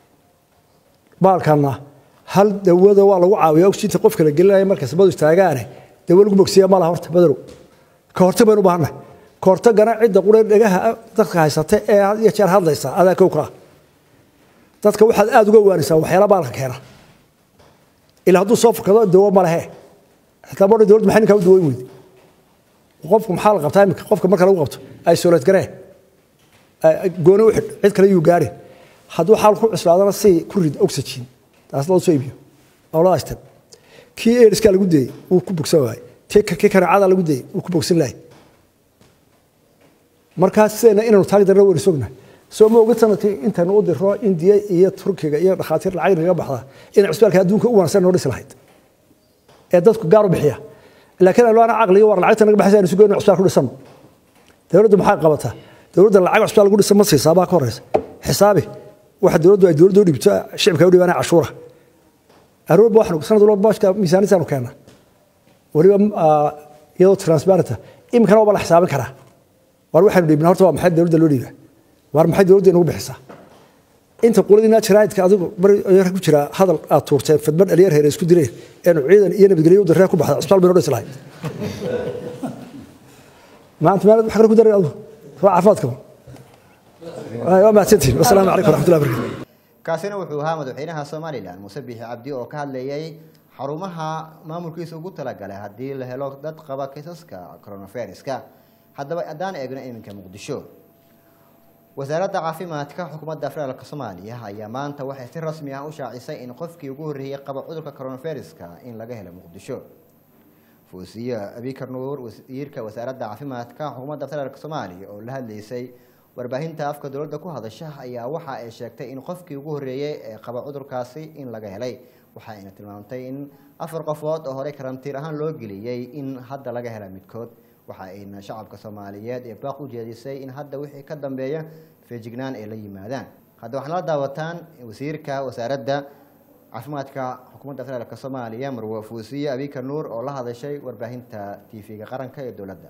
[SPEAKER 9] baalkana hal dawada waa lagu caawiyaa oxygenta qofka la gelinaya marka sabadu istaagaane dawo lagu bogsiya malaha horta badarow ka hortag baynu u baahannahay ka hortagana cidda qura dhegaha dadka haysata ee had iyo jeer hadlaysa adaa kow ka ah dadka waxaad aada uga waanaysaa waxyaala baalka keena ilaa hadduu soo furkado dawo ma lehe xitaa bodha dowladda maxay ninkaa u dawoyn weydi qofku maxaa la qabtaa iminka qofka marka lagu qabto isolate garee gooni u xidh cid kale yuu gaarin hadduu xaal ku cuslaadana si ku rid oxygen taas loo soo iibiyo labada step kii airskaa lagu dayey wuu ku bogsan waayey kii kanaacada lagu dayey wuu ku bogsan lahay markaa sidayna inaynu taagi darna waynu sognahay soo ma ogid sanadkii intaynu u diro indiya iyo turkiga iyo dhakhaatiir lacag naga baxda inay cusbitaalka adduunka u wanaagsan noo dhisi lahayd ee dadku gaar u bixiya laakiin aynu ana caqliga war lacagta naga baxaysa aynu si goyno cusbitaal ku dhisano dowladdu maxaa qabataa dowladda lacag cusbitaal lagu dhisa ma siisaa baa ka horeysa xisaabi waxa dowladdu ay dowladda u dhibto shicibka u dhibaanaya cashuura aroorba waxaan sanad walba baashka miisaaniyaddaanu keena weliba iyadoo transparenta iminkana waaba la xisaabin karaa war waxaynu dhiibna horta waa maxay dowladda loo dhiibaa war maxay dowladda inagu bixisaa inta quladina jaraa'idka adigu bari ku jira hadal aad tuurteen fadman dhalinyar heere isku direen eenu ciidan iyo nabadgelyo u darree ku baxda cusbitaal baynu dhisi lahayd maanta maalad wax kale ku daray adigu waa caafimaadka waa mahadsantihin wasalaamu calaykum waraxmatullahi barakatu
[SPEAKER 1] kaasina wuxuu ahaa madaxweynaha somalilan muuse biixi cabdi oo ka hadlayay xarumaha maamulkiisa ugu talagalay haddii la helo dad qaba kiisaska coronaviruska haddaba haddaan eegno iminka muqdisho wasaaradda caafimaadka xukuumadda federaalk soomaaliya ayaa maanta waxay si rasmi ah u shaacisay in qofkii ugu horreeyey qaba cudurka coronaviruska in laga helo muqdisho fuusiye abikar nuur wasiirka wasaaradda caafimaadka xukuumadda federaalk soomaaliya oo la hadlaysay warbaahinta afka dowladda ku hadasha ayaa waxa ay sheegtay in qofkii ugu horreeyey ee qaba cudurkaasi in laga helay waxa ayna tilmaamtay in afar qofood oo horey karantiir ahaan loo geliyey in hadda laga hela midkood waxa ayna shacabka soomaaliyeed ee baaq u jeedisay in hadda wixii ka dambeeya feejignaan ay la yimaadaan hadda waxaad la daawataan wasiirka wasaaradda caafimaadka xukuumadda federaalk soomaaliya marwe fuusiye abika nuur oo la hadashay warbaahinta tv-ga qaranka ee dowladda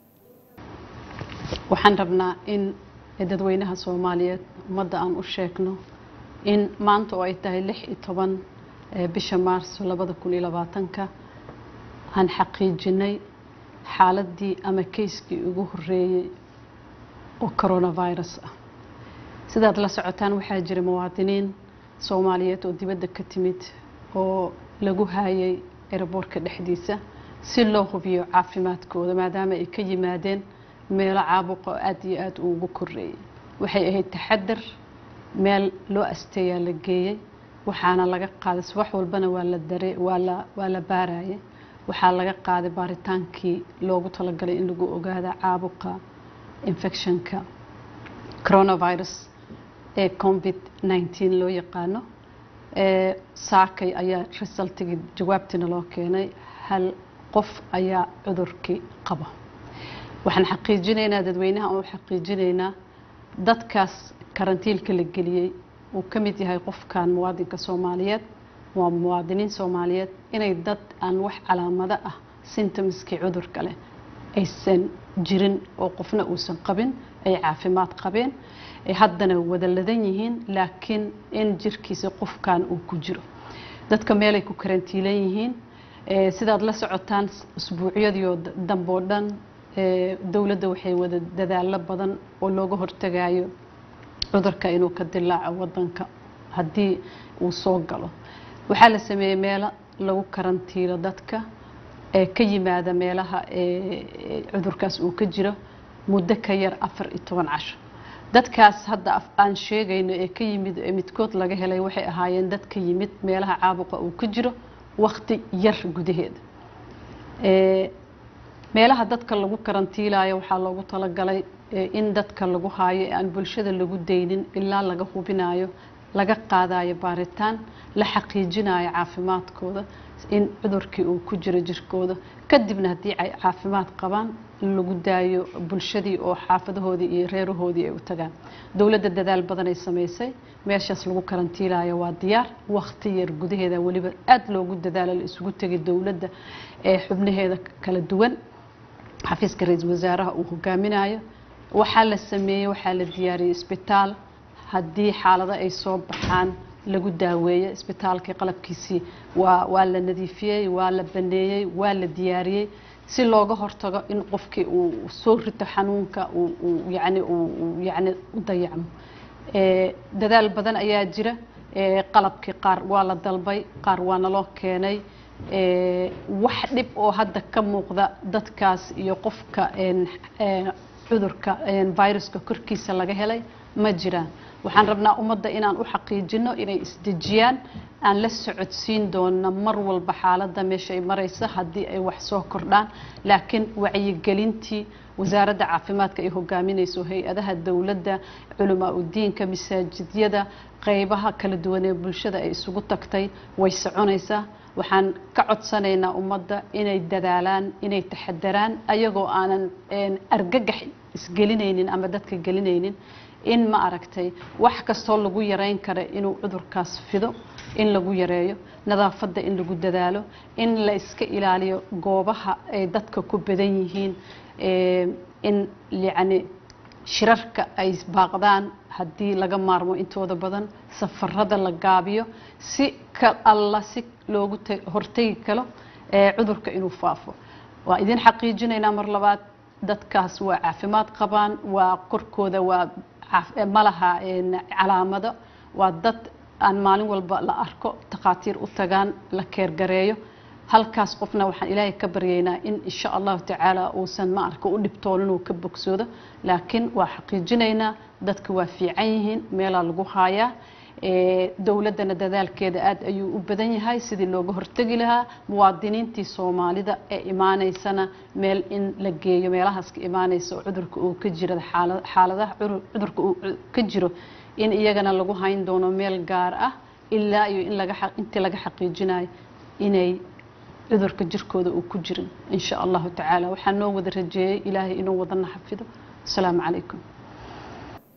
[SPEAKER 14] waxaan rabnaa in dadweynaha soomaaliyeed ummadda aan u sheegno in maanta oo ay tahay lix iyo toban bisha maarso labada kun iyo labaatanka aan xaqiijinay xaaladii ama keyskii ugu horeeyey oo coronavirus ah sidaad la socotaan waxaa jira muwaadiniin soomaaliyeed oo dibadda ka timid oo lagu haayay eraboorka dhexdiisa si loo hubiyo caafimaadkooda maadaama ay ka yimaadeen meelo caabuqa oo aada iyo aada ugu koreeyay waxay ahayd taxadar meel loo asteeyaa la geeyey waxaana laga qaaday subax walbana waa la dare waa la waa la baarayay waxaa laga qaaday baaritaankii loogu talagalay in lagu ogaada caabuqa infectionka coronavirus ee covid 19 loo yaqaano saakay ayaa resultigii jawaabtiina loo keenay hal qof ayaa cudurkii qaba waxaan xaqiijinaynaa dadweynaha oo xaqiijinaynaa dadkaas karantiilka la geliyey uu ka mid yahay qofkan muwaadinka soomaaliyeed waa muwaadiniin soomaaliyeed inay dad aan wax calaamado ah symptomskii cudurka leh aysan jirin oo qofna uusan qabin ay caafimaad qabeen ay haddana wada ladan yihiin laakiin in jirkiisa qofkan uu ku jiro dadka meelay ku karantiilan yihiin sidaad la socotaan usbuucyadii oo dambe oo dhan dowladda waxay wada dadaalo badan oo looga hortagayo cudurka inuu ka dilaaco wadanka haddii uu soo galo waxaa la sameeyey meelo lagu karantiilo dadka ee ka yimaada meelaha cudurkaas uu ka jiro muddo ka yar afar iyo toban casho dadkaas hadda aan sheegayno ee ka yimid ee midkood laga helay waxay ahaayeen dad ka yimid meelaha caabuqa uu ka jiro waqti yar gudaheeda meelaha dadka lagu karantiilayo waxaa loogu talagalay in dadka lagu haayo ee aan bulshada lagu daynin ilaa laga hubinayo laga qaadayo baaritaan la xaqiijinayo caafimaadkooda in cudurkii uu ku jiro jirkooda kadibna haddii ay caafimaad qabaan lagu daayo bulshadii oo xaafadahoodii iyo reerahoodii ay u tagaan dowladda dadaal badan ay samaysay meeshaas lagu karantiilayo waa diyaar waqti yar gudaheeda weliba aada loogu dadaalo la isugu tegay dowladda ee xubnaheeda kala duwan xafiiska ra-iisul wasaaraha uu hogaaminayo waxaa la sameeyey waxaa la diyaariyey isbitaal haddii xaalado ay soo baxaan lagu daaweeyo isbitaalkii qalabkiisii waa waa la nadiifiyey waa la baneeyey waa la diyaariyey si looga hortago in qofkii uu soo rito xanuunka uu yani uu yani u dayacmo dadaal badan ayaa jira qalabkii qaar waa la dalbay qaar waa naloo keenay wax dhib oo hadda ka muuqda dadkaas iyo qofka cudurka viruska korkiisa laga helay ma jiraan waxaan rabnaa ummadda inaan u xaqiijino inay isdejiyaan aan la socodsiin doono mar walba xaaladda meesha ay maraysa haddii ay wax soo kordhaan laakiin wacyigelintii wasaaradda caafimaadka ay hogaaminayso hay-adaha dowladda culamaa udiinka masaajidyada qeybaha kala duwan ee bulshada ay isugu tagtay way soconaysaa waxaan ka codsanaynaa ummadda inay dadaalaan inay taxadaraan ayagoo aanan argagax isgelinaynin ama dadka gelinaynin in ma aragtay wax kastoo lagu yareyn kara inuu cudurkaas fido in lagu yareeyo nadaafadda in lagu dadaalo in la iska ilaaliyo goobaha ay dadka ku badan yihiin in yacni shirarka ay baaqdaan haddii laga maarmo intooda badan safarada la gaabiyo si ka alla si loogu hortegi karo cudurka inuu faafo waa idin xaqiijinaynaa mar labaad dadkaas waa caafimaad qabaan waa korkooda waa malaha calaamado waa dad aan maalin walba la arko takhaatiir u tagaan la keergareeyo halkaas qofna waxaan ilaahay ka baryaynaa in insha allahu tacaala uusan ma arka u dhibtoonin uu ka bogsoodo laakiin waa xaqiijinaynaa dadka waa fiican yihiin meelaa lagu haayaa dowladdana dadaalkeeda aada ayuu u badan yahay sidii looga hortegi lahaa muwaadiniintii soomaalida ee imaaneysana meel in la geeyo meelahaas ka imaaneysa oo cudurka uu ka jiro xaaladaha cudurka uu ka jiro in iyagana lagu hayn doono meel gaar ah ilaa iyo in laga intii laga xaqiijinayo inay cudurka jirkooda uu ku jirin insha allahu tacaala waxaa noo wada rajeeyey ilaahay inuu wadana xafido asalaamu calaykum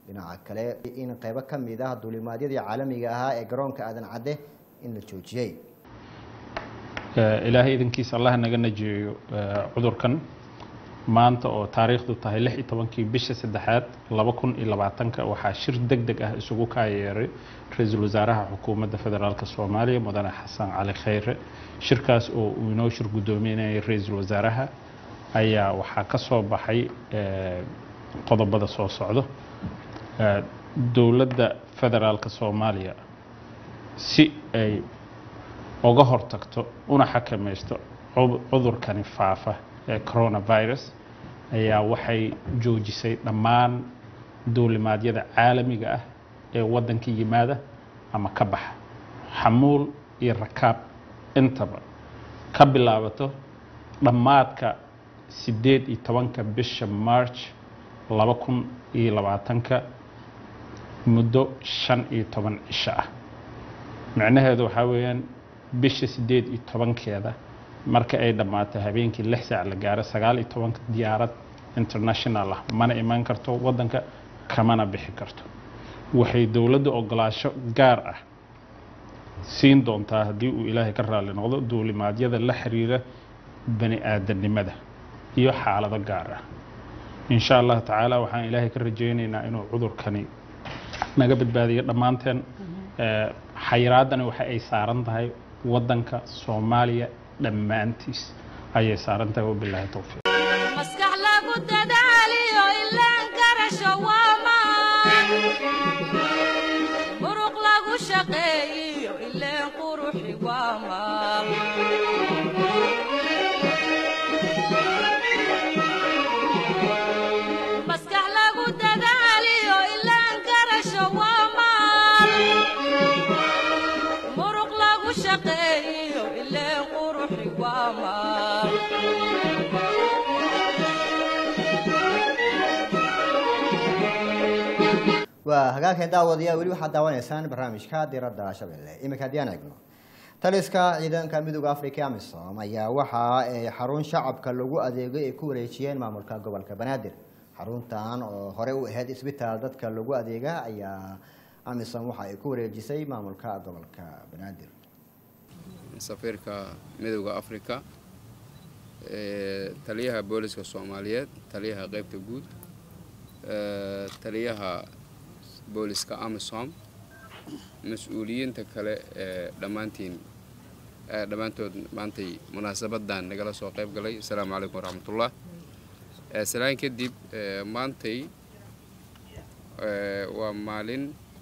[SPEAKER 1] dhinaca kale in qeybo ka mid ah duulimaadyadii caalamiga ahaa ee garoonka aadan cadde in la joojiyey
[SPEAKER 15] ilaahay idankiisa allah naga najeeyo cudurkan maanta oo taariikhdu tahay lix iyo tobankii bisha saddexaad laba kun iyo labaatanka waxaa shir deg deg ah isugu kaayeeray ra-iisul wasaaraha xukuumadda federaalk soomaaliya mudane xasan cali khayre shirkaas oo uu inoo shir guddoominayay ra-iisul wasaaraha ayaa waxaa ka soo baxay qodobada soo socdo dowladda federaalk soomaaliya si ay uga hortagto una xakamaysto cudurkani faafa ee coronavirus ayaa waxay joojisay dhammaan duulimaadyada caalamiga ah ee waddanka yimaada ama ka baxa xamuul iyo rakaab intaba ka bilaabato dhammaadka siddeed iyo tobanka bisha march laba kun iyo labaatanka muddo shan iyo toban cisho ah micnaheedu waxaa weeyaan bisha siddeed iyo tobankeeda marka ay dhammaato habeenkii lix saac la gaaro sagaal iyo tobanka diyaarad international ah mana imaan karto waddanka kamana bixi karto waxay dowladda ogolaasho gaar ah siin doontaa haddii uu ilaahay ka raalli noqdo duulimaadyada la xiriira bani aadamnimada iyo xaalado gaar ah insha allah tacaala waxaan ilaahay ka rajaynaynaa inuu cudurkani naga badbaadiyo dhammaanteen xayiraadani waxa ay saaran tahay waddanka soomaaliya dhammaantiis ayay saaran tahay wabilaahi towfiiq
[SPEAKER 2] maskax lagu dadaaliyo ilaan garasho waamaan muruq lagu shaqeeyiyo ileen quruxi waamaal maskax lagu dadaaliyo ilaan garasho waamaal muruq lagu shaqeeyiyo ileen quruxi waamaal
[SPEAKER 1] waa hagaagkan daawadayaal weli waxaad daawanaysaan barnaamijka diradda shabeelle iminka haddii aan eegno taliska ciidanka midooda africa amisom ayaa waxa ay xarun shacabka lagu adeegay ay ku wareejiyeen maamulka gobolka banaadir xaruntan oo hore u ahayd isbitaal dadka lagu adeega ayaa amisom waxa ay ku wareejisay maamulka gobolka banaadir
[SPEAKER 16] safiirka midooda africa taliyaha booliska soomaaliyeed taliyaha qeybta guud taliyaha booliska amisom mas-uuliyiinta kale ee dhammaantiin dhammaantood maantay munaasabadan nagala soo qayb galay asalaamu calaykum waraxmatullah salaan kadib maantay waa maalin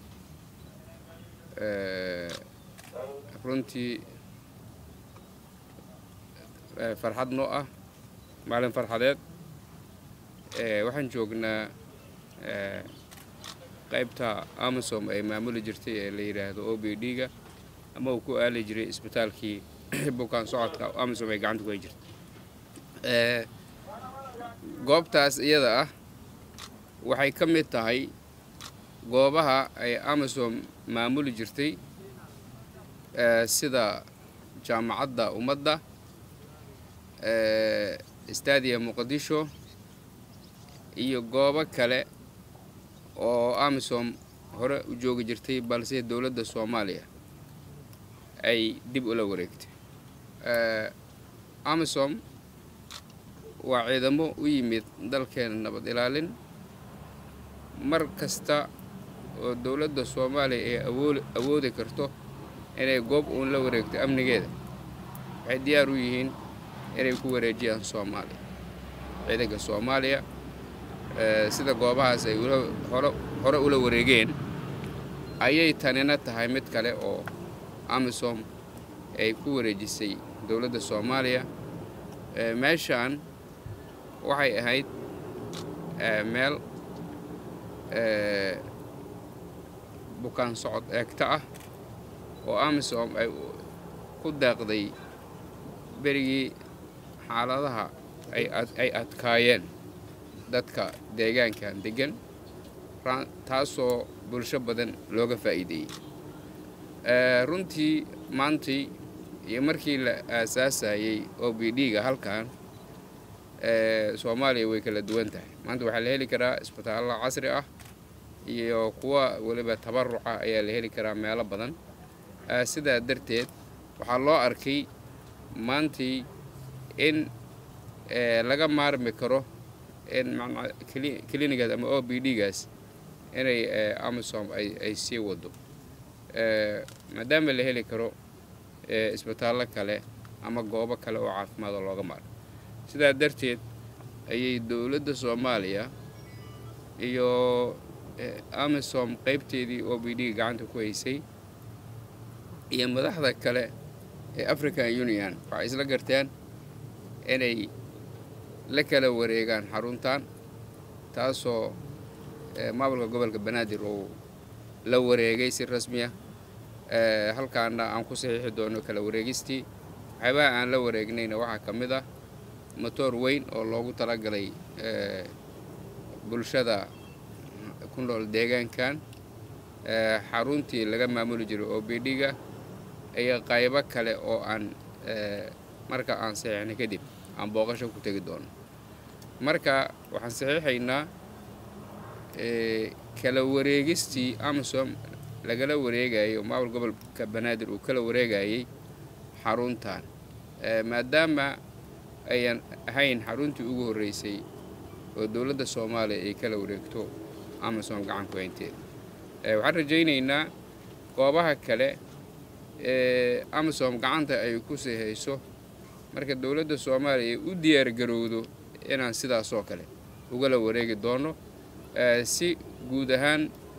[SPEAKER 16] runtii farxad noo ah maalin farxadeed waxaan joognaa qaybta amisom ay maamuli jirtay ee la yidhaahdo o b d-ga ama uu ku aali jiray isbitaalkii bukaan socodka amisom ay gacanta ku hay jirtay goobtaas iyada ah waxay ka mid tahay goobaha ay amisom maamuli jirtay sida jaamacadda ummadda stadia muqdisho iyo goobo kale oo amisom hore u joogi jirtay balse dowladda soomaaliya ay dib ula wareegtay amisom waa ciidamo u yimid dalkeena nabad ilaalin mar kasta oo dowladda soomaaliya ay awoo awoodi karto inay goob uun la wareegto amnigeeda waxay diyaar u yihiin inay ku wareejiyaan soomaaliya ciidanka soomaaliya sida goobahaas ay hore ula wareegeen ayay tanina tahay mid kale oo amisom ay ku wareejisay dowladda soomaaliya meeshaan waxay ahayd meel bukaan socod eegta ah oo amisom ay ku deeqday berigii xaaladaha ay adkaayeen dadka deegaankan deggan taasoo bulsho badan looga faa'iideeyey runtii maantii iyo markii la aasaasayey o b d-ga halkan soomaaliya way kala duwan tahay maanta waxaa la heli karaa isbitaallo casri ah iyo kuwa weliba tabaruca ayaa la heli karaa meelo badan sidaa darteed waxaa loo arkay maantii in laga maarmi karo in clinigaas ama o b d-gaas inay amisom ay sii wado maadaama la heli karo isbitaallo kale ama goobo kale oo caafimaada looga maaro sidaa darteed ayay dowladda soomaaliya iyo amisom qaybteedii o b d gacanta ku haysay iyo madaxda kale ee african union waxay isla garteen inay la kala wareegaan xaruntan taasoo maamulka gobolka banaadir uu la wareegay si rasmiya halkaana aan ku saxiixi doono kala wareegistii waxyaabaha aan la wareegnayna waxaa ka mid ah motoor weyn oo loogu talagalay bulshada ku nool deegaankan xaruntii laga maamuli jiray o b d-ga iyo qaybo kale oo aan marka aan saxiixnay kadib aan booqasho ku tegi doono marka waxaan saxiixaynaa kala wareegistii amisom lagala wareegayo maamul gobolka banaadir uu kala wareegayay xaruntan maadaama ayan ahayn xaruntii ugu horreysay oo dowladda soomaaliya ay kala wareegto amisom gacan ku haynteeda waxaan rajaynaynaa goobaha kale ee amisom gacanta ay ku sii hayso marka dowladda soomaaliya ay u diyaargarowdo inaan sidaasoo kale ugala wareegi doono si guud ahaan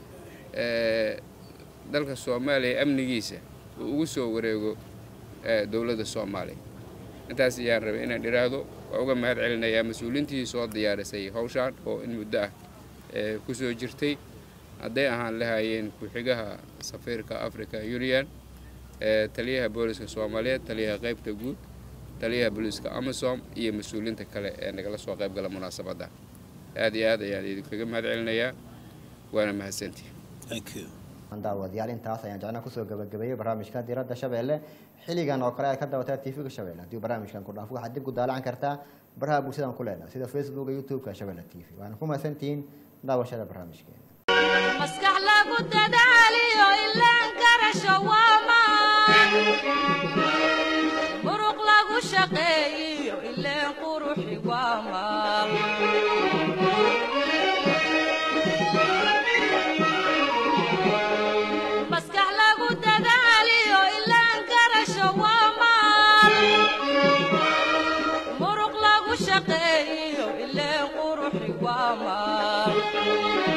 [SPEAKER 16] dalka soomaaliya amnigiisa uu ugu soo wareego dowladda soomaaliya intaas ayaan rabay inaan idhaahdo waa uga mahad celinayaa mas-uuliintii soo diyaarisay hawshaan oo in muddo ah ku soo jirtay hadday ahaan lahaayeen ku-xigaha safiirka africa union taliyaha booliska soomaaliyeed taliyaha qaybta guud taliyaha booliiska amisom iyo mas-uuliinta kale ee nagala soo qayb gala munaasabadda aad iyo aad ayaan idinkaga mahad celinayaa waana mahadsantihi
[SPEAKER 1] daawadayaal intaas ayaan jecnaa kusoo gabagabeeyey barnaamijka diradda shabeelle xilligan oo kale aad ka dawataa tv-ga shabeelle haddii barnaamijkan ku dhaafo waxaad dib ku daalacan kartaa baraha bulshadan ku leenahay sida facebooka youtube-ka shabeelle t v waana ku mahadsantihiin daawashada barnaamijkeena
[SPEAKER 2] maskax lagu dadaaliyo ilaan garasho waamaan muruq lagu shaqeeyiyo ileen quruxi waamaan maskax lagu dadaaliyo ilaan garasho waamaan muruq lagu shaqeeyiyo ileen quruxi waamaan